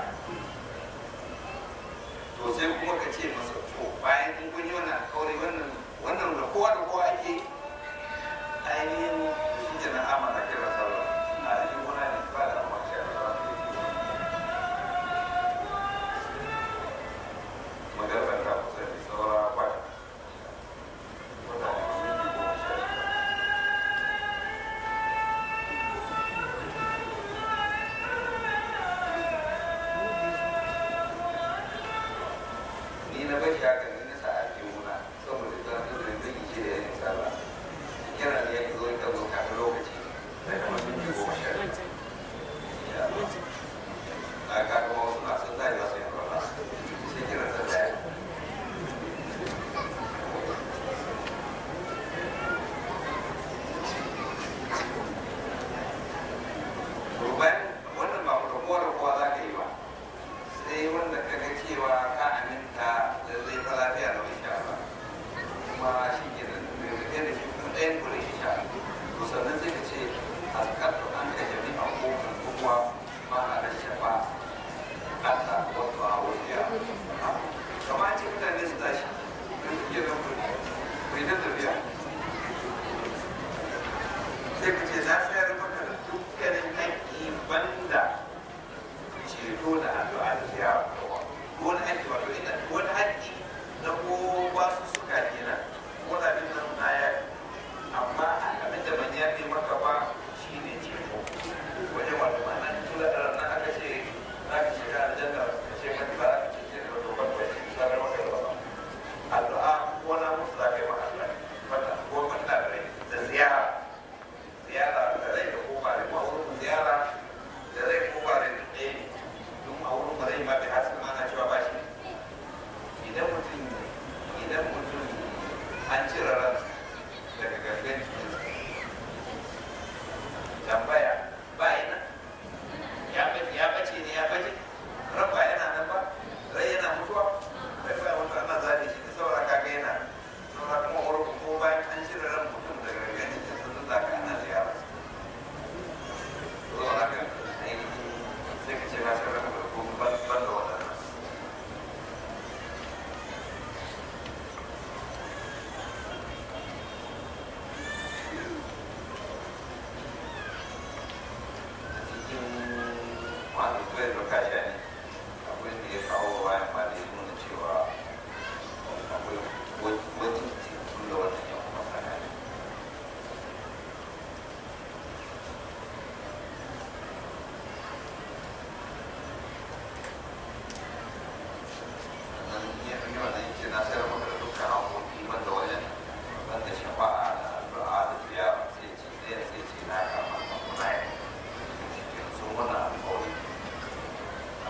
to sai kuma ka ce masa to bayan in kun yi wannan alƙawari wannan wannan da kowa da kowa ake ainihin shi ke nan amana kira sallah a cikin kuna ne ba da amma shi Allah magarban ta kusa da saura kwata mutane minti goma sha ni na bashi haka ni na sa a jihuna saboda ta da zai zai ce da yin sallah kira ne ya zo ka zo kafin lokaci da kuma minti goma sha na ka kuma wasu na sun zai za su yi kwallo sai kira ta daya to bayan wannan ba da kowa da kowa za ka yi ba sai wanda ka ga cewa ka aminta da zai fa lafiya da insha Allah kuma shi ke da da da shi kuma ɗayan kure insha Allah to sannan sai ka ce azkatu an ka jami'a ko kuma ma na da shafa Allah wato a wajiya kamar ce mutane su tashi don su iya ku mai da tafiya sai ka ce na sayar maka da dukkanin haƙƙi banda ceto da addu'a da ziyara wani haƙƙi wato ina wani haƙƙi na ko ba su suka kenan wani abin nan na ya amma abin da ban yafe maka ba shine ceto wajen wato ma'ana tun da ranar aka ce za ka shiga aljanna ka ce maka ba za ka ce da wato ba ka sanar maka da ba addu'a ko na musu za ka yi maka addu'a bata ko bata da rai da ziyara ziyara da rai da ko ba rai ma wurin ziyara da rai ko ba rai da ɗaya ne don a wurin ba rai ma bai hasu ma na cewa ba shi idan mutum idan mutum an cire ran daga gangan jikinsa tambaya ba ina ya bace ya bace ne ya bace ran ba yana nan ba rai yana mutuwa rai ba mutuwa ana zaɓe shi da saura kaga yana saura kuma wurin ko bayan an cire ran mutum daga gangan jikinsa sun zaka ana ziyara zuwa haka ainihin sai ka ce na san ran da kuma ban ban da waɗannan cikin wani kwayar da kasha ne abin da ya kawo bayan ma da ya nuna cewa akwai wajen cikin da wannan yan masana ne nan ya fi yawan nan ce na sayar maka da dukkan haƙoƙi banda wajen banda shafa'a da addu'a da ziyara sai ce ɗaya sai ce na kama ka kuna yi sun wannan alƙawari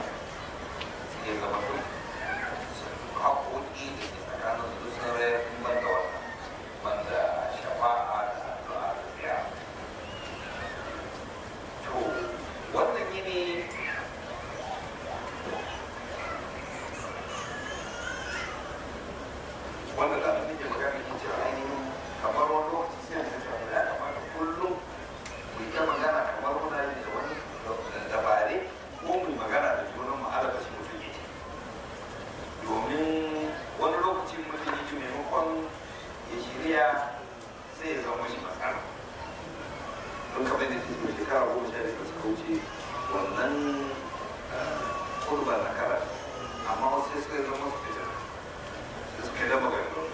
ya shirya sai ya zama shi matsala don kamar da ke shekara goma sha biyar suka wuce wannan kurban na kara amma wasu sai suka zama su fitar sai suka dama gari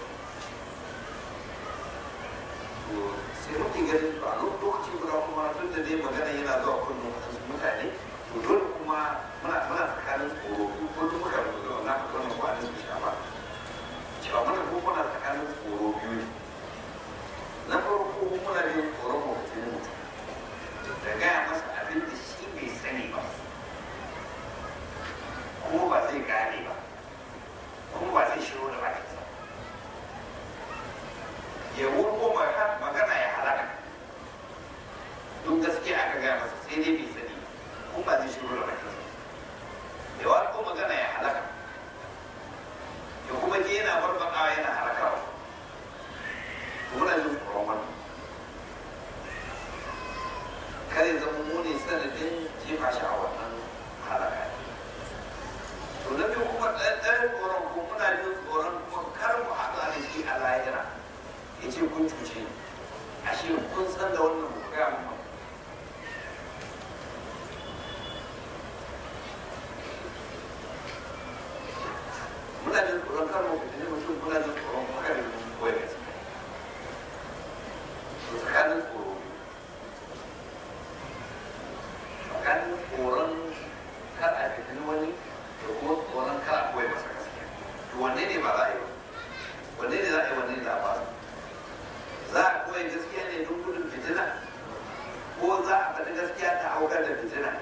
to sai muke ganin to a lokacin guda kuma tun da dai magana yana zuwa kunnen wasu mutane to dole kuma muna muna tsakanin tsoro ko duk muka rubuta wannan wannan ko anan su shafa cewa muna ko muna tsakanin tsoro biyu ne na farko muna jin tsoron mutum mutum da gaya masa abin da shi bai sani ba kuma ba zai gane ba kuma ba zai shiro da bakinsa ya wurgo magana ya halaka don gaskiya aka gaya masa sai dai bai sani kuma ba zai shiro da bakinsa ya warko magana ya halaka ya kuma je yana barbakawa yana halakawa muna jin tsoron wannan kare zama mu ne sanadin jefa shi a wannan halaka to na biyu kuma ɗan tsoron ko muna jin tsoron kuma kar mu haɗu a da shi a lahira ya ce kun cuce ni ashe kun san da wannan ku gaya mu muna jin tsoron kar mu fitini mutum muna jin tsoron kuma kar mu koya gaskiya to tsakanin tsoro tsakanin tsoron kar a fitini wani da kuma tsoron kar a koya masa gaskiya to wanne ne ba za a yi ba wanne ne za a yi wanne ne za a ba za a koya gaskiya ne don gudun fitina ko za a faɗi gaskiya ta aukar da fitina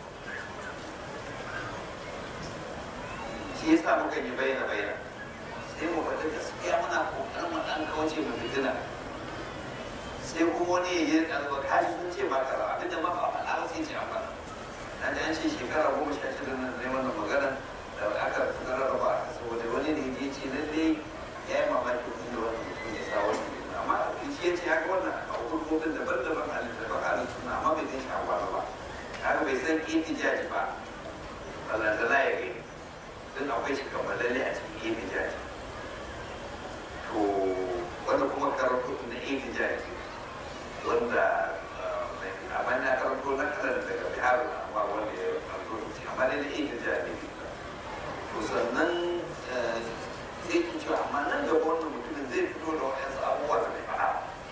shi yasa muka yi bayyana bayyana sai mu faɗi gaskiya muna kokarin mu ɗan kauce mu fitina sai kuma wani ya yi ɗalba kashi sun ce ba kaza abin da maka faɗa ba sai ce an faɗa na ji an ce shekara goma sha shida nan ne wannan magana da aka rarraba a saboda wani ne ya ce lalle ya yi mamaki kun da wani mutum ya sa wani amma shi ya ce haka wannan a hukumomin daban-daban a littattafan halin suna amma bai san shawara ba haka bai san itijaji ba balantana ya gani don akwai shi kammalalle a cikin itijaji to wanda kuma karatu na itijaji wanda a bana karanto na kanan daga bihar amma wanda ya karanto da shi amma dai na itijaji to sannan sai ki cewa amma nan gaba wannan mutumin zai fito da waɗansu abubuwa da bai faɗa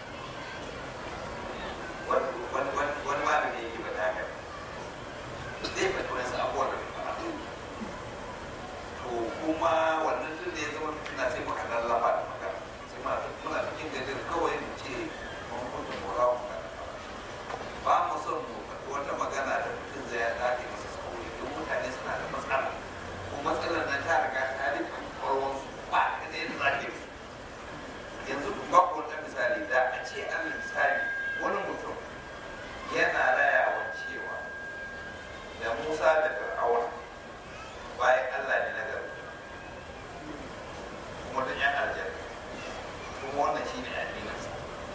wani malami yake ba ta haka zai faɗi waɗansu abubuwa da bai faɗa to kuma wannan tun da ya zama fitina sai muka lallaba da magana sai muna muna cikin gajin kawai mu ce mun kunta mora mu ba mu son mu faɗi wata magana da mutum zai ya dace masa sauri don mutane suna da matsala ko matsalar nan ta riga ta rike kwarwan ba ka da yadda za ka yi yanzu ba ku wata misali da a ce an misali wani mutum yana rayawa cewa da Musa da Fir'auna bayan Allah ne na gari kuma da yan aljanna kuma wannan shine addininsa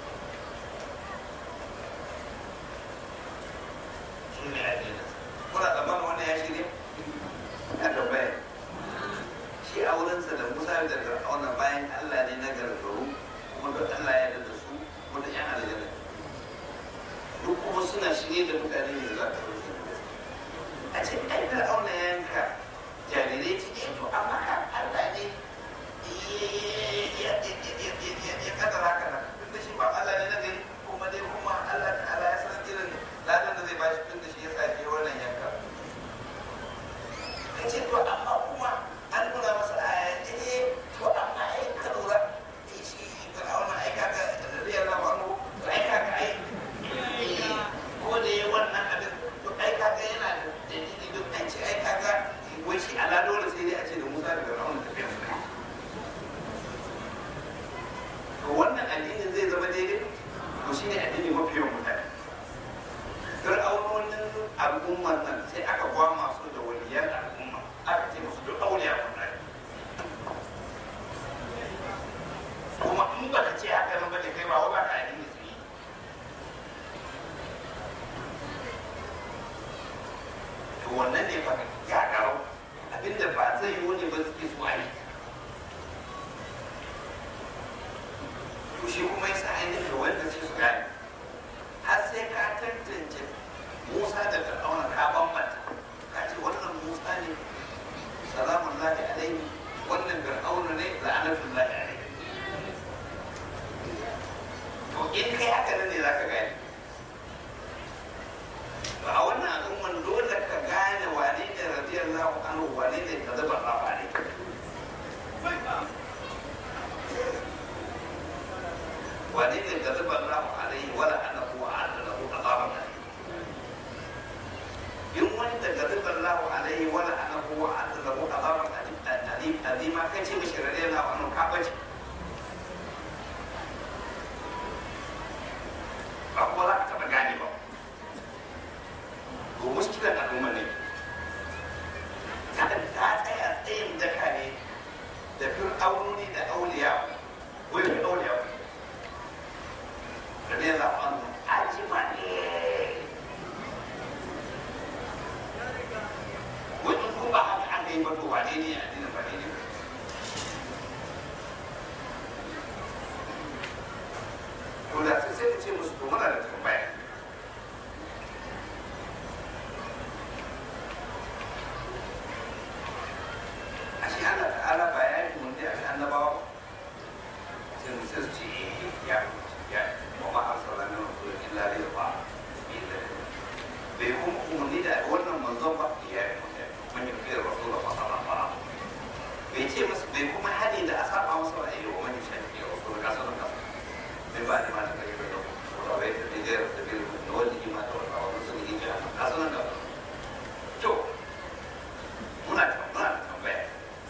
shine addininsa kuna tsammanin wannan ya shirya a tambaya shi a wurinsa da Musa da Fir'auna bayan Allah ne na gargaru kuma da Allah ya yarda da su kuma da yan aljanna duk kuma suna shirye da mutane ne za ka rufe a ce ai Fir'auna ya yanka jarirai cikin to amma kan Allah ne ya kadar haka nan tun da shi ba Allah ne na gari kuma dai kuma Allah ta'ala ya san irin ladan da zai ba shi tun da shi ya sa wannan yanka ka ce to amma kuma an nuna masa aya eh to amma ai ka lura shi fir'auna ai kaga radiyallahu anhu to ai kaga ai ko da yayi wannan abin to ai kaga yana da dalili duk an ce ai kaga wai shi ala dole sai dai a ce da Musa da Fir'auna tafiya su to wannan addinin zai zama daidai to shine addini mafi yawan mutane fir'aunonin al'ummar nan sai aka gwama su da waliyan al'umma aka ce musu duk auliya kullai kuma in ba ka ce haka nan ba da kai ba wa ba ka addini su yi to wannan ne fa ya garau abinda ba zai yi wani ba suke so a yi shi kuma yasa ainihin wanda sai su gane har sai ka tantance musa da fir'auna ka bambanta ka ce wannan musa ne salamun lahi alaihi wannan fir'auna ne la'anatun lahi alaihi to in kai haka nan ne za ka gane to a wannan al'umman dole ka gane wane ne radiyallahu anhu wane ne ka zaba rafa ne wane ne ka zaba rafa alaihi wala annahu wa'ada lahu azaban alim in wanda ga zubar lahu alaihi wala annahu wa'ada lahu azaban alim azima kace mishi radiyallahu anhu ka bace ba ko za ka taɓa gane ba ko muskilan al'umma ne ta ta tsaya tsayin daka ne da fir'aunoni da auliya wai da auliya radiyallahu anhu ajima ne wani ko ba haka aka yi ba to wane ne a dinin ba ne ne to da sai sai ka ce musu to muna da tambaya ashe Allah ta'ala ba ya yi mun da annabawa sai mu sai su ce eh ya ya wa ma arsalna min rasulin illa li yuqa bai kuma umarni da wannan manzon ba ya yi mun yi kai rasul ba sallallahu alaihi bai ce musu bai kuma hadi da a saba masa wa ayyuka wa man yashhadu rasul ka sanar ka من بعد ما تبين له ورأيت الرجال سبيل نوله ما تولى ونصله جهنم حسنا قبل شو هنا هنا تنبيه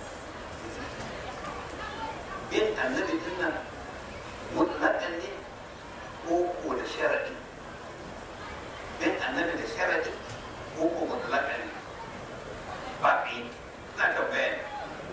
bin annabi din nan mutlaƙan ne ko ko da sharadi bin annabi da sharadi ko ko mutlaƙan ne ba ƙi na tambaya ne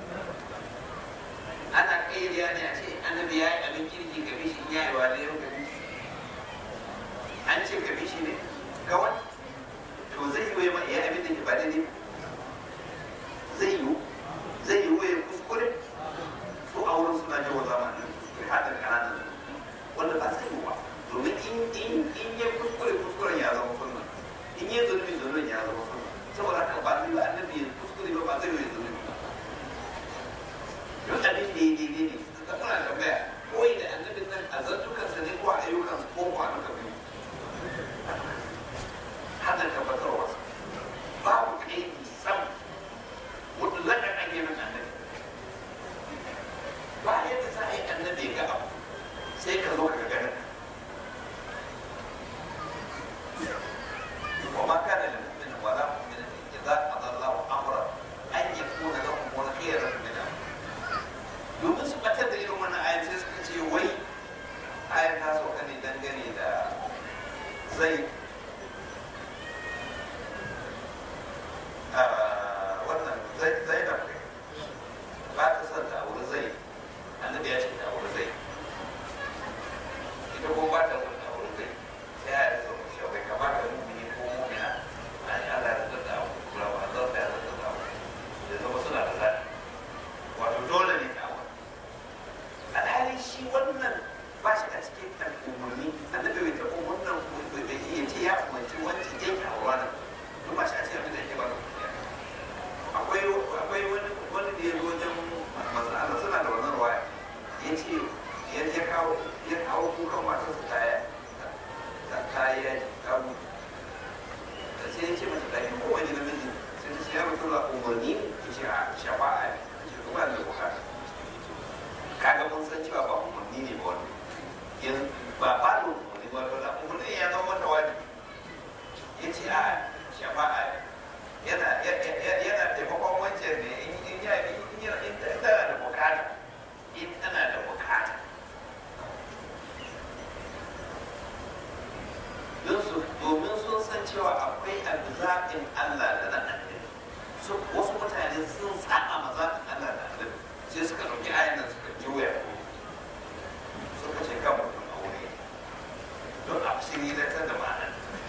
ana ƙairiya ne a ce annabi ya yi abin kirki ga bishi ya yi wa yau ga bishi an ce ga bishi ne kawai to zai yi wa ya abin da ke ba daidai zai yi zai yi wa ya kuskure su a wurin suna jawo zamanin kuskure haɗa ƙananan wanda ba zai yi ba domin in in ya kuskure kuskuren ya zama sunna in ya zunubi zunubin ya zama sunna saboda haka ba zai yi annabi ya kuskure ba ba zai yi zunubi ba duk abin da ya daidai ne ka kuna tambaya koyi da annabin nan a zantukansa ne ko a ayyukansa ko ko a duka biyu hada tabbatarwa babu kai sam mutlakan an yi min annabi ba yadda za a yi annabi ga abu sai ka zo ka ga وما كان لمؤمن ولا مؤمنة إذا قضى الله أمرا أن يكون لهم الخيرة من أمره domin su batar da irin wannan ayan sai suka ce wai ayan ta sauka ne dangane da zai wannan zai da ba ta son ta auri zai annabi ya ce ta auri zai ita ko ba ta son ta auri zai sai ya yi sauka shi bai kamata mumini ko mumina an yi Allah ya zata auri kula ba zan ta ya zata auri da zama suna da zaɓi wato dole ne ta auri alhali shi wannan ba shi a cikin kan umarni annabi bai taɓa wannan bai iya ce ya umarci wancan yanke a wannan duk ba shi a cikin abin da yake ba da akwai akwai wani wani da ya zo wajen manzo Allah suna da wannan waya ya ce ya ya kawo ya kawo kukan matarsa ta ta ta ya ta mutu sai ya ce mata da ko wani namiji sai ta ce ya mutu la umarni ya ce a shafa'a ne ce kuma da bukata kaga mun san cewa ba umarni ne ba wani yanzu ba ba da umarni ba ba umarni ya zama mata wajibi ya ce a shafa'a yana yana taimakon wancan ne in ya in tana da bukata in tana da bukata don su domin sun san cewa akwai abu zaɓin Allah da na annabi wasu mutane sun saba ma zaɓin Allah da annabi sai suka ɗauki ayan nan suka juya suka ce kan mutum aure don a shiri da ta da ma'anar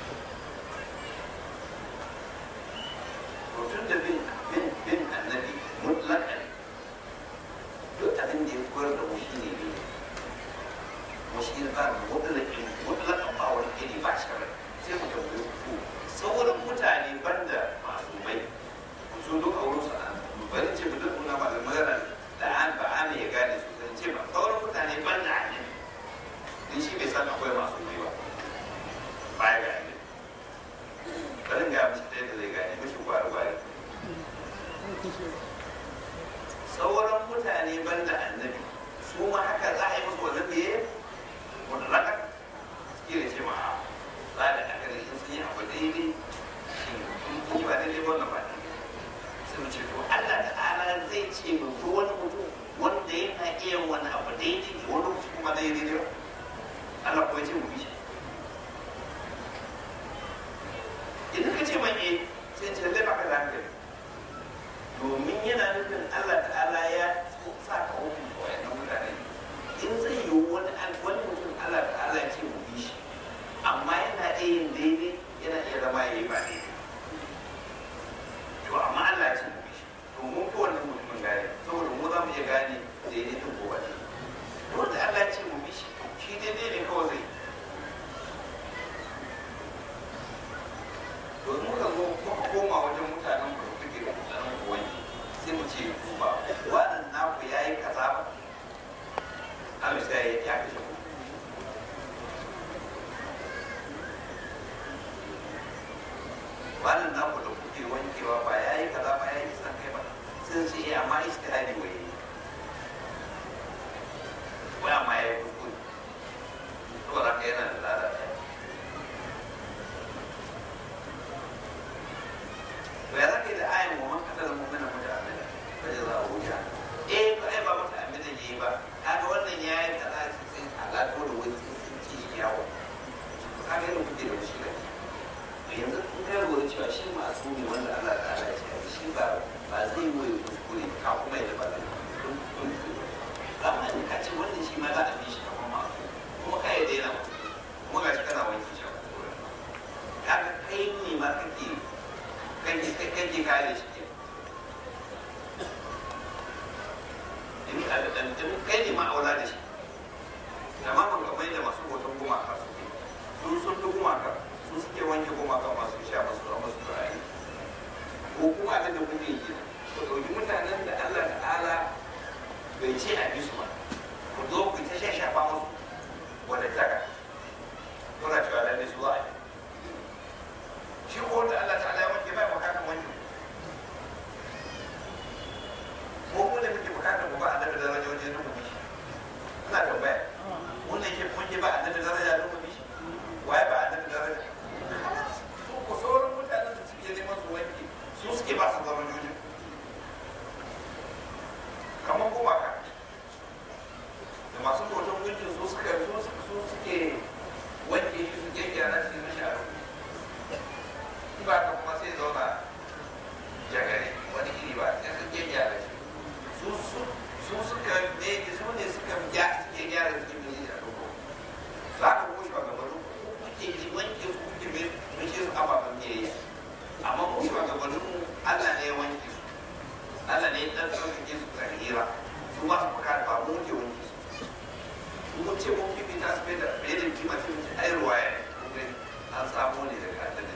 tun da bin bin bin annabi mutlakan duk abin da ya koyar da mu shine ne kuma shi ne tsarin mutlaƙin mutlaƙan ba wani iri ba shi rai sai mu tambayi ku sauran mutane banda masu mai su duk a wurin sana bari ce mu duk muna ba da magana da an ba an ya gane su zan ce ba sauran mutane banda ne din shi bai san akwai masu mai ba baya ga ne bari ga mishi ta yadda zai gane mishi gwari gwari sauran mutane banda annabi su ma haka za a yi musu wannan da ya wani raka suke da ce ma za da aka da sun yi abu daidai shi kun yi ba daidai ba wannan ba daidai sai mu ce to Allah ta'ala zai ce mu ko wani mutum wanda yana iya wani abu daidai wani mutum kuma daidai ba Allah ko ya ce mu bi shi idan ka ce man eh sai ce lallai baka da hankali domin yana nufin Allah ta'ala ya sa ka hukunta wayannan mutane in zai yi wani wani mutum Allah ta'ala ya ce mu bi shi amma yana iya yin daidai yana iya zama ya yi ba daidai to amma Allah ya ce mu bi shi to mun fi wannan mutumin gane saboda mu za mu iya gane daidai din ko ba daidai wanda Allah ya ce mu bi shi to shi daidai ne kawai zai to muka zo muka koma wajen mutanen mu da kuke da mutanen ku wani sai mu ce ba wannan naku ya yi kaza ba Allah sai ya kashe ku wannan naku da kuke wankewa ba ya yi kaza ba ya yi san kai ba sun ce eh amma istihadi wai wai amma ya yi kuskure saboda haka yana da lada ɗaya to ya zaka yi da ayin wa man katala mu'mina muta'ammida fa jazaa'u jahannam eh ba ai ba muta'ammidan yayi ba kaga wannan yayi kaza sai alaƙo da wani sun ci shi yawo kaga irin kuke da shi da yanzu kun ga lura cewa shi masu ne wanda Allah ta'ala ya ce shi ba ba zai yi kuskure ka kuma ya ba da amma ne ka ce wannan shi ma za a bi shi kamar masu kuma ka yi daina kuma ga shi kana wanki shi a kuskure kaga kai ne ma kake kake kake kare shi ke in a da dan kai ne ma aula da shi amma ban ga mai da masu hoton gumaka su su sun fi gumaka su suke wanke gumaka masu sha masu rama su turare ko kuma abin da kuke yi ku ɗauki mutanen da Allah ta'ala bai ce a bi su ba ku zo ku ta sha shafa musu wadda taka kuna cewa lalle su za a yi shi ko wanda Allah ta'ala ya wanke bai bukatar wanke ko mu ne muke bukatar mu ba a daga daraja wajen nuna mishi ina tambaya wannan ke wanke ba a daga daraja nuna mishi waye ba a daga daraja su ko sauran mutanen da suke neman su wanke su suke ba su darajojin kamar gumaka da masu hoton gunkin su suka su suke wanke shi su gyaggyara shi mashi a rubutu ba ka kuma sai zauna jagare wani iri ba sai sun ke gyara shi su su su suka ne su ne suka ya suke gyara su ke mai a duko za ka ko shi ba gaba duk kuke ji wanke su kuke mai mace su ababen biyayya amma mu shi ba gaba duk Allah ne ya wanke su Allah ne ya dan sauƙaƙe su tsarira su ba su buƙata ba mu ke wanke su mun ce mun kifi ta su da bai da kima sai mun ce ai ruwaya ne an samu ne daga Allah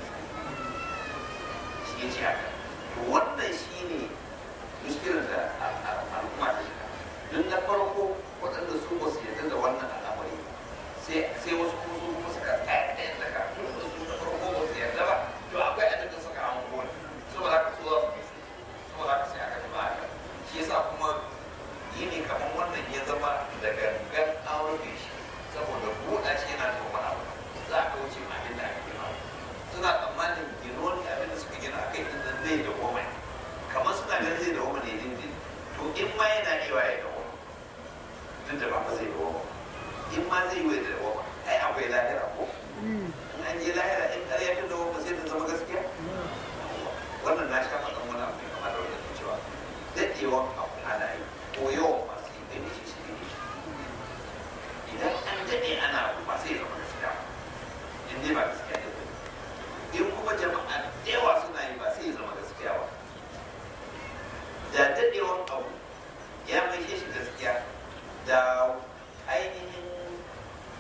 ya ce haka to wannan shi ne muskilar da al'umma ta shiga don na farko waɗanda su ba su yarda da wannan al'amari sai wasu kuma su kuma suka tsaya ɗayan daga tun da su na farko ba su yarda ba to akwai abin da suka hango ne saboda haka su za su bi saboda haka sai aka ji ba haka shi yasa kuma yi ne kamar wannan ya zama da gangan an rufe shi saboda buɗa shi yana da wani abu za a kauce ma abin da ake gina suna tsammanin ginuwar abin da suka gina a kai din nan zai da goma kamar suna ganin zai da goma ne din din to in ma yana iya ya da goma duk da ba fa zai da goma in ma zai yi da goma ai akwai lahira ko in an je lahira in ƙarya ta da goma sai ta zama gaskiya wannan na sha faɗan wani abu kamar da wajen cewa daɗewan abu ana yi ko yawan masu yi gani shi shi ne idan an daɗe ana abu ba sai zama gaskiya in dai ba gaskiya ne ba in kuma jama'a da yawa suna yi ba sai ya zama gaskiya ba da daɗewan abu ya mai shi gaskiya da ainihin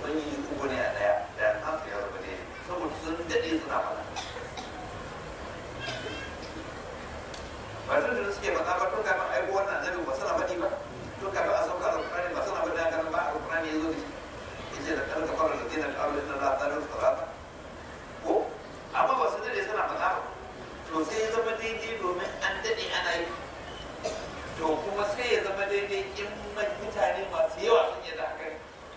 ubangiji uku ne a daya da nasu ya zama daidai saboda sun daɗe suna faɗa ba tun da suke faɗa ba tun kafin aiko wannan annabi ba suna faɗi ba tun kafin a sauka alƙur'ani ba suna faɗi haka ba alƙur'ani ya zo da shi yace da kan ka fara da dinar ƙarfi na za ta rufe salata ko amma ba su daɗe suna faɗa ba to sai ya zama daidai domin an daɗe ana yi to kuma sai ya zama daidai in mutane masu yawa sun yi da haka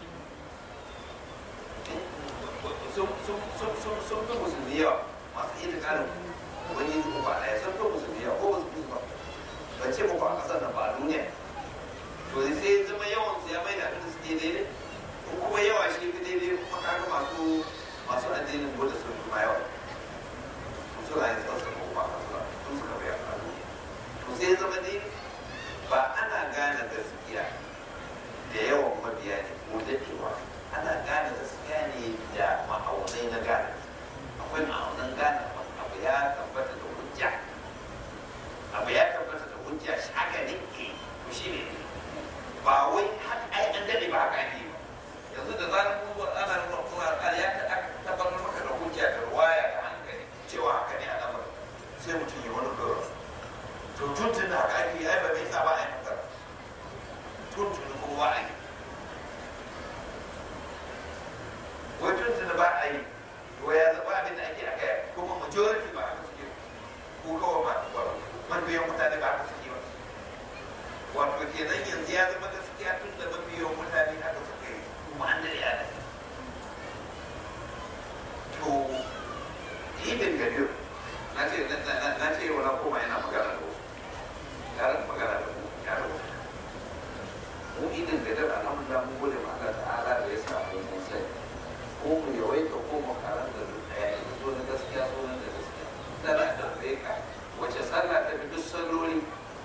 sun fi musulmi yawa masu iya karin wani yi ba ɗaya sun fi musulmi yawa ko musulmi ba ban ce muku a ƙasar nan ba a duniya to sai ya zama yawan su ya mai da abin da suke daidai ko kuma yawa shi fi daidai kuma kaga masu masu addinin bude sun fi ma yawa suna yin sassa ko ba sun suka bayar a duniya to sai ya zama daidai ba ana gane gaskiya da yawan mabiya ne ko daɗewa ana gane gaskiya ne da ma'aunai na gane akwai ma'aunan gane abu ya tabbata da hujja abu ya tabbata da hujja shi haka ne ke to shi ne ba wai haka ai an daɗe ba haka ake ba yanzu da zarar mun zo ana nuna kuma ya tabbatar maka da hujja da ruwaya da hankali cewa haka ne a lamarin sai mutum ya wani dora to tuntun da haka ake ai ba mai sa ba a yi magana tuntun kuma ba a yi wai tuntun ba a yi to ya zaba abin da ake a kai kuma majority ba haka suke ko kawai ba mabiyan mutane ba haka suke ba wato kenan yanzu ya zama gaskiya tun da mabiyan mutane haka suke kuma an da ya to ibin gadir na ce na ce wani koma yana magana da wasu yaran magana da mu ya rubuta mu idin da dar alhamdulillah mun gode ma Allah ta'ala da ya sa mu mun sai ko mu yawaita ko mu karan da duk daya in zo na gaskiya so na da gaskiya sana da bai ka wace sallah ta fi duk salloli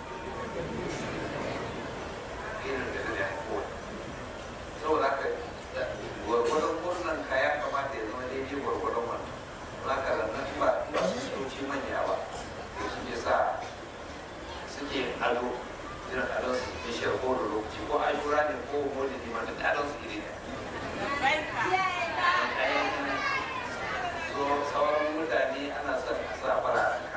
irin da da ya ko saboda haka gwargwadon murnan ka ya kamata ya zama daidai gwargwadon wannan za ka rannan ba ba su manya ba da shi ke sa suke ado irin adon su bishiyar ko da lokaci ko ashura ne ko maulidi ma da adon su iri ne so sauran mutane ana son a sa fara